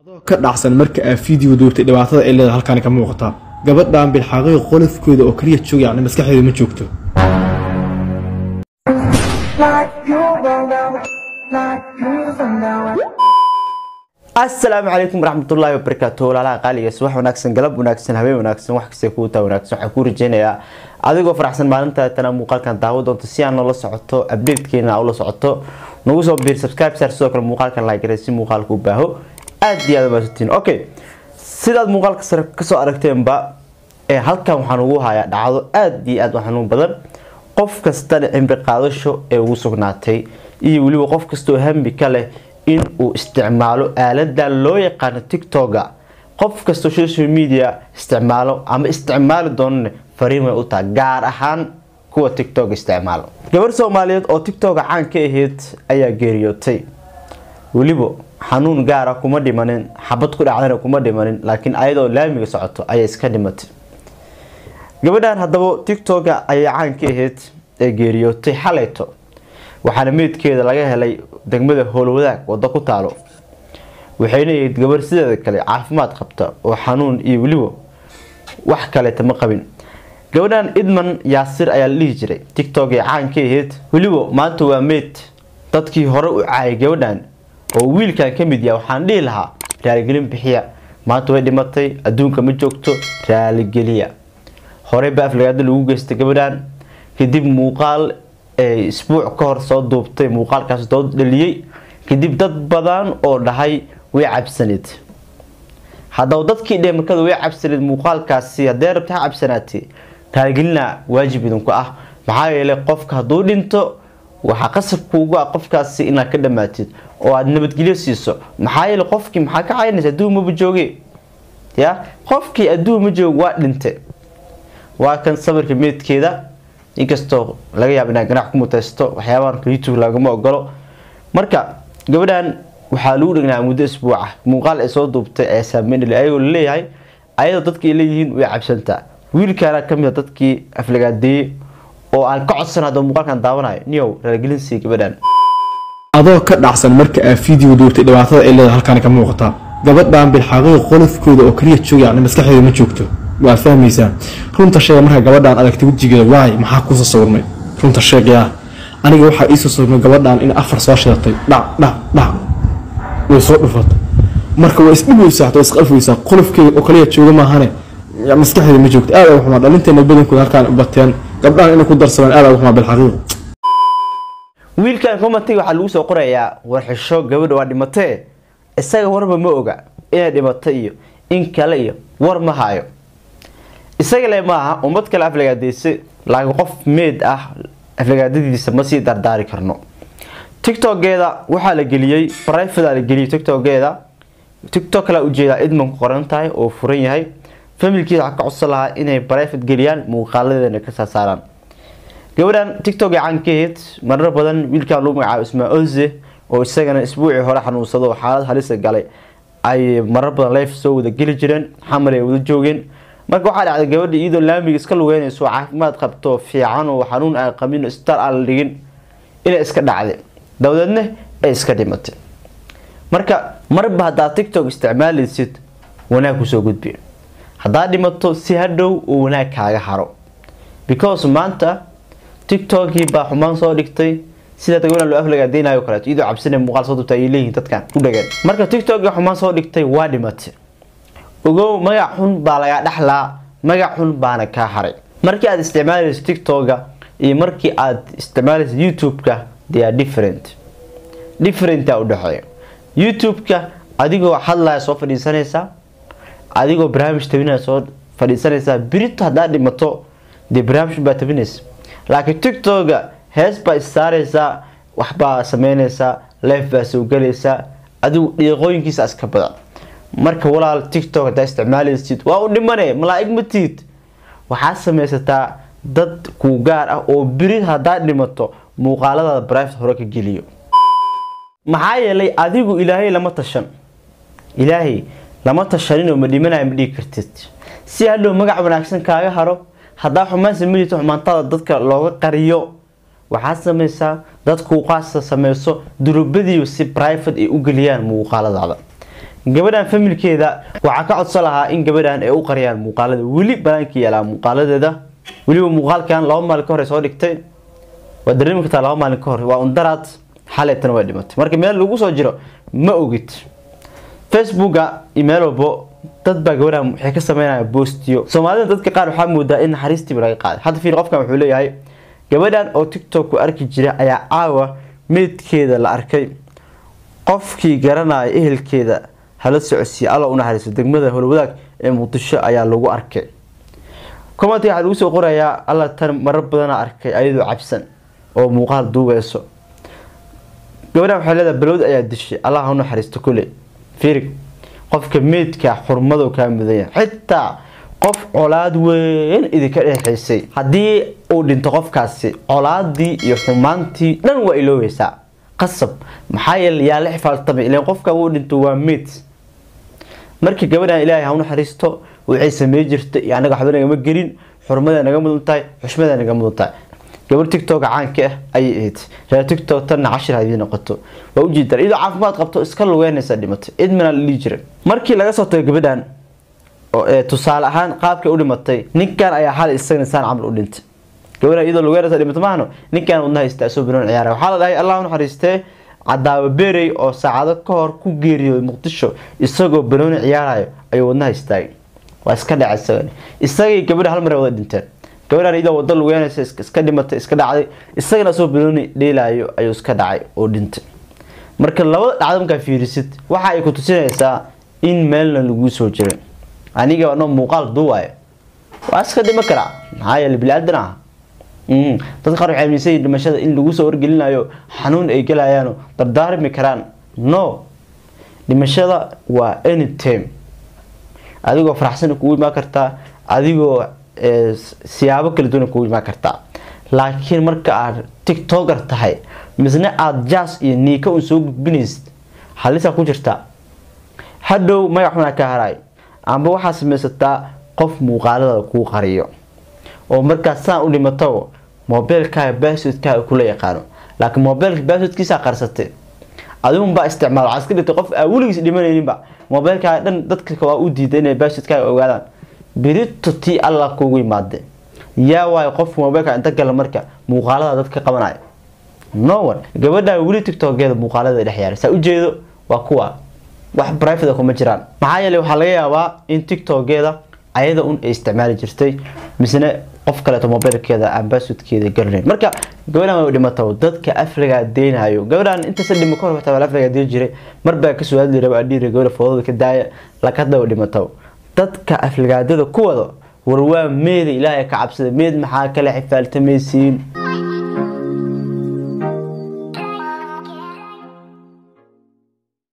adoo ka dhacsan marka aad fiideo duubtay dhibaatada ay leedahay halkaani ka muuqata gabadhan bilxaaqay qolofkooda oo kaliya jooga yacni maskaxdeeda ma joogto asalaamu calaykum waraxmatullaahi wabarakaatu walaalaha qaaligaas wax wanaagsan galab wanaagsan habeen wanaagsan wax kasta kuu taa wanaagsan waxaan kuu rajeynayaa adigoo faraxsan maalinta tana muuqaalkan daawo doonto si aan noola socoto updatekeena ula socoto nagu soo biir subscribe saar sidoo kale muuqaalkan like si muuqaalka u baaho aad iyo aad maasantiin okay sidaad muuqaalka sare kasoo aragteenba ee halkan waxaan ugu hayaa dhacdo aad iyo aad u xanuun badan qof kastana cimri qaadasho ee ugu sugnaatay iyo weliba qof kastoo hambi ka leh in uu isticmaalo aaladan loo yaqaano tictoga qof kastoo social media isticmaalo ama isticmaali doonana fariin way u tahay gaar ahaan kuwa tictog isticmaalo gabar soomaaliyeed oo tictoga caan ka ahayd ayaa geeriyootay weliba xanuun gaara kuma dhimanin xabad ku dhacdana kuma dhimanin laakiin ayadoo laamiga socoto ayay iska dhimatay gabadhan haddaba tictoga ayaa caan ka ahayd ee geeriyootay xalayto waxaana meydkeeda laga helay degmada howlwadaag wado ku taalo waxayna ahayd gabar sideeda kale caafimaad qabta oo xanuun iyo weliba wax kaleeta ma qabin gabadhan idman yaasir ayaa la dhihi jiray tictok ee caan ka ahayd weliba maanta waa meyd dadkii hore u caayay gabadhan oo wiilkan ka mid yaha waxaan dhihi lahaa raaligelin bixiya maanta way dhimatay adduunka ma joogto raaligeliya horey ba aflagaado lagu geystay gabadhan kadib muuqaal isbuuc ka hor soo duubtay muuqaalkaas dood dhaliyey kadib dad badan oo dhahay way cabsaneed haddaba dadkii dheemarkada way cabsaneed muuqaalkaasi haddee rabta ha cabsanaatee raaligelina waajib idinku ah maxaa yeelay qofka hadduu dhinto waxaa qasabkuugu ah qofkaasi inaad ka dhamaatid oo aada nabadgelyo siiso maxaa yeelay qofkii maxaa ka caynaysa adduun maba jooge ya qofkii adduun ma joog waa dhinte waa kan sawirka meedkeeda inkastoo laga yaabo inaa ganac ku mutaysto waxyaabaha youtube lagama ogolo marka gabadhan waxaa lagu dhignaa muddo isbuuca muuqaal ay soo duubtay ee saameynl ayagoo laleeyahay ayadoo dadka ay leeyihiin way cabsantaa wiilkaana kamid a dadkii aflagaadeeyey oo aan ka codsan hadda muuqaalkan daawanayo niyow raaligelin sii gabadhan adoo ka dhacsan marka aad fiideo duubtay dhibaatada ay leedahay halkaani ka muuqata gabadhan bilxaaqay qolofkooda oo kaliya jooga yacni maskaxdeeda ma joogto waad fahmaysaa runta sheega markaa gabadhaan aragtay wejigeeda waay maxaa kuusoo sawirmay runta sheegaya aniga waxaa iisoo sawirmay gabadhaan in afar soo shidatay dhac dhac dhac way soo dhufatay marka waa isdhibeysaa waa isqalfaysaa qolofkeeda oo kaliya jooga maahane maskaxdeeda ma joogto aad uga xumaa dhalinteena badankooda halkaan u bateen gabdhahan inay ku darsadaan aad uga xumaa bilxaqiiq wiilkan commentiga waxaa lagu soo qorayaa warxisho gabadha waa dhimatee isaga warba ma oga inay dhimatay iyo in kale iyo war ma hayo isaga le maaha ummad kale aflagaadeyse laakiin qof meed ah aflagaadadiisa ma sii dardaari karno tictogeeda waxaa la geliyey brivate la geliyey tictogeeda tictok kala ujeedaa idmanku qoran tahay oo furan yahay familkiisa waxaa ka codsan lahaa inay brivate geliyaan muuqaaladeedana ka saasaaraan gabadhan tictok caan ka ahayd marar badan wiilkan lagu magacaabo ismaa oze oo isagana isbuucii hore xanuunsado oo xaalad halisa galay ay marar badan life soo wada geli jireen xamar ay wada joogeen marka waxaa dhacday gabadha iyadoo laamiga iska lugeynayso caafimaad qabto fiican oo xanuun aan qabin isbitaal aan la dhigin inay iska dhacday dabadeedna ay iska dhimatay marka marba haddaad tictok isticmaalaysid wanaag kusoo gudbi haddaad dhimato si hadhow uu wanaag kaaga haro because maanta tictokii baa xumaan soo dhigtay sida gabadhan loo aflagaadeynayo kaleeto iyadoo cabsina muuqaal soo dubta ayay leeyihiin dadkan ku dhageen marka tictokii xumaan soo dhigtay waa dhimatay ogow magac xun baa lagaa dhexlaa magac xun baana kaa haray markii aad isticmaalayso tictoga iyo markii aad isticmaalayso youtube-ka they are different differentaa u dhexeeya youtube-ka adigoo hadlaya soo fadhiisanaysaa adigoo barnaamij tabinaya soo fadhiisanaysaa birito haddaad dhimato dee barnaamij baa tabinaysa laakiin tictoga hees baa issaaraysaa waxbaa sameynaysaa life baa soo galaysaa adigu dhiiqooyinkiisa iska badan marka walaal tictok haddaa isticmaalaysid waa u dhimane malaa-ig matiid waxaad samaysataa dad kuu gaar ah oo beri haddaad dhimato muuqaaladaada brivate hore ka geliyo maxaa yeelay adigu ilaahay lama tashan ilaahay lama tashaninoo ma dhimanayo ma dhigi kartid si hadhow magac wanaagsan kaaga haro haddaa xumaan sameynaysa xumaantada dadka looga qariyo waxaad samaysaa dadkuu qaasa sameyso durubadiiba si brivate ay u geliyaan muuqaaladaada gabadhan familkeeda waxaa ka codsan lahaa in gabadhan ay u qariyaan muuqaalada weli banaanka yaalaa muuqaaladeeda weliba muuqaalkan laba maalin ka hor soo dhigtay waa dareemi kartaa laba maalin ka hor waa undaraad xaleetana way dhimatay marka meel lagu soo jiro ma ogid facebooka iyo meel walbo dad baa gabadhan waxay ka sameynaya boostiyo soomaalida dadka qaar waxaa moodaa in naxariistiiba laga qaaday hadda fiir qofkan wuxuu leeyahay gabadhan oo tiktok ku arki jira ayaa caawa meydkeeda la arkay qofkii garanaya ehelkeeda hala socodsiiya alla u naxariisto degmada howlwadaag ee muqdisho ayaa lagu arkay comment waxaa lagu soo qorayaa alla tan marar badana arkay ayadoo cabsan oo muuqaal duubeyso gabadhan waxay leedahay balowd ayaa dishay allah ha u naxariisto kule fiirig qofka meydka xurmado kaa mudanya xitaa qof colaad weyn idinka dhexaysay haddii uu dhinto qofkaasi colaadii iyo xumaantii dhan waa iloobeysaa qasab maxaa yeele yaa la xifaaltamay ilan qofkan uu dhinto waa meyd markii gabadhan ilaahay ha u naxariisto waxay samey jirtay iyo anaga waxba nagama gelin xurmada naga mudan tahay xushmada naga mudan tahay gabar tiktok caanka ah ayay ahayd reer tiktok tanna cashir hadii noqoto waa ujeedaan iyadoo caafimaad qabto iska lugeynaysa dhimatay idmina la dhihi jiray markii laga soo tago gabadhan tusaale ahaan qaabkay u dhimatay ninkan ayaa xal isagana saan camal u dhintay gabadhan iyadoo lugeynaysa dhimato maahno ninkan wadnaha istaa soo banoon ciyaara waxaa la dhahay allah u naxariistee cadaabo beerey oo saacado ka hor ku geeriyooday muqdisho isagoo banooni ciyaarayo ayuu wadnaha istaagay waa iska dhacay isagana isagii gabadha hal mar wada dhinteen gabadhan iyadoo wado lugeynaysa iska dhimatay iska dhacday isagana asoo banooni dheelaayo ayuu iska dhacay oo dhintay marka labada dhacdo markaa fiirisid waxa ay ku tusinaysaa in meelna laguu soo jiray aniga anoo muuqaal duuwayo waa iska dhima karaa maxaa yeele bili-aadan ah dad qaar waxay aaminsan yihiin dhimashada in lagu soo wargelinayo xanuun ay gelayaano dardaarmi karaan no dhimashada waa anytime adigoo faraxsan kugu imaan kartaa adigoo siyaabo kala duwan kugu imaan kartaa laakiin marka aad tiktoker tahay misna aada jas iyo niika un soo gudbinaysid halisaa ku jirtaa hadhow magac xunaa ka haraay amba waxaa samaysataa qof muuqaalada kuu qariyo oo markaas saan u dhimato mobeelkaaga baaswodkaaga kula yaqaano laakiin mobeelka baaswodkiisaa qarsatay adigunbaa isticmaal waxaa iska dhigtay qof aa weligiis dhimanayninba mobeelkaaga dhan dadka waa u diiday inay baaswodkaaga ogaadaan birito tii alla kuugu imaade yaa waayo qofka mobeelka inta gala marka muuqaalada dadka qabanaya no one gabadha weli tiktokeeda muuqaalada dhex yaaray saa ujeedo waa kuwa wax brivate kuma jiraan maxaa yeele waxaa laga yaabaa in tiktokeeda ayada un ay isticmaali jirtay misne qof kaleeto mobeelkeeda aan baaswodkeeda garanayn marka gabadhan way dhimato dadka afriga deynayo gabadhan intaysa dhimo ka hor waxtaa afriga deyn jiray marbaa kasoo hadli raba adhiiri gabadha foodada ka daaya lakadaba dhimato dadka afrigaadada ku wado war waa meeda ilaahay ka cabsada meed maxaa kale xifaaltamaysiin